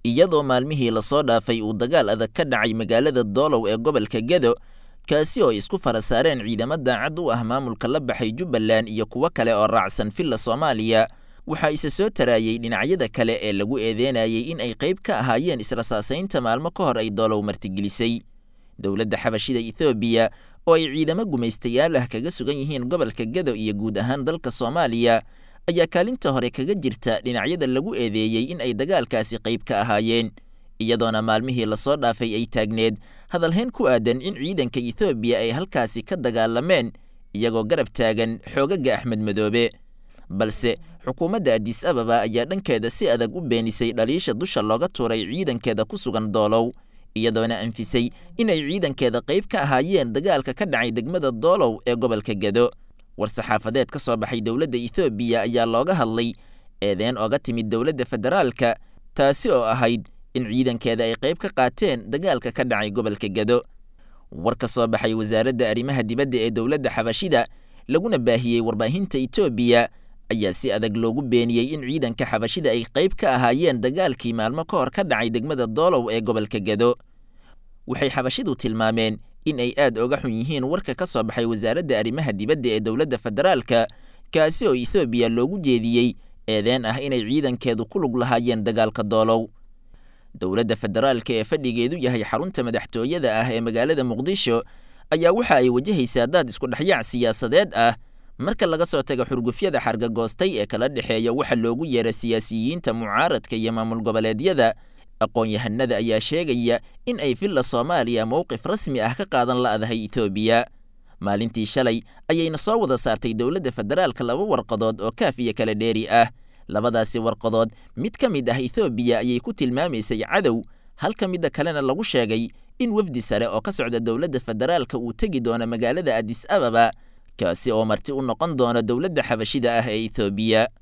iyadoo maalmihii lasoo dhaafay uu dagaal adag ka dhacay magaalada doolow ee gobolka gedo kaasi oo isku fara saareen ciidamo daacad u ah maamulka la baxay jubbaland iyo kuwo kale oo raacsan villa soomaaliya waxaa isa soo taraayey dhinacyada kale ee lagu eedeynayay in ay qayb ka ahaayeen israsaasaynta maalmo ka hor ay doolow martigelisay dowladda xabashida ethoobiya oo ay ciidamo gumaystayaal ah kaga sugan yihiin gobolka gedo iyo guud ahaan dalka soomaaliya ayaa kaalinta hore kaga jirta dhinacyada lagu eedeeyey in ay dagaalkaasi qayb ka ahaayeen iyadoona maalmihii lasoo dhaafay ay taagneed hadalhayn ku aadan in ciidanka ethoobiya ay halkaasi ka dagaalameen iyagoo garab taagan xoogaga axmed madoobe balse xukuumadda adis ababa ayaa dhankeeda si adag u beenisay dhaliisha dusha looga tuuray ciidankeeda ku sugan doolow iyadoona anfisay inay ciidankeeda qayb ka ahaayeen dagaalka ka dhacay degmada doolow ee gobolka gedo war-saxaafadeed ka soo baxay dowladda ethoobiya ayaa looga hadlay eedeen ooga timid dowladda federaalka taasi oo ahayd in ciidankeeda ay qayb ka qaateen dagaalka ka dhacay gobolka gedo war ka soo baxay wasaaradda arrimaha dibadda ee dowladda xabashida laguna baahiyey warbaahinta etoobiya ayaa si adag loogu beeniyey in ciidanka xabashida ay qayb ka ahaayeen dagaalkii maalmo ka hor ka dhacay degmada doolow ee gobolka gedo waxay xabashidu tilmaameen in ay aad oga xun yihiin warka ka soo baxay wasaaradda arrimaha dibadda ee dowladda federaalka kaasi oo ethoobiya loogu jeediyey eedeen ah inay ciidankeedu ku lug lahaayeen dagaalka doolow dowladda federaalka ee fadhigeedu yahay xarunta madaxtooyada ah ee magaalada muqdisho ayaa waxa ay wajahaysaa daad isku dhexyaac siyaasadeed ah marka laga soo tago xurgufyada xargagoostay ee kala dhexeeya waxa loogu yeera siyaasiyiinta mucaaradka iyo maamul goboleedyada aqoon-yahanada ayaa sheegaya in ay villa soomaaliya mowqif rasmi ah ka qaadan la'dahay etoobiya maalintii shalay ayayna soo wada saartay dowladda federaalka laba warqadood oo kaaf iyo kala dheeri ah labadaasi warqadood mid ka mid ah ethoobiya ayay ku tilmaamaysay cadow halka midda kalena lagu sheegay in wafdi sare oo ka socda dowladda federaalka uu tegi doono magaalada adis ababa kaasi oo marti u noqon doona dowladda xabashida ah ee ethoobiya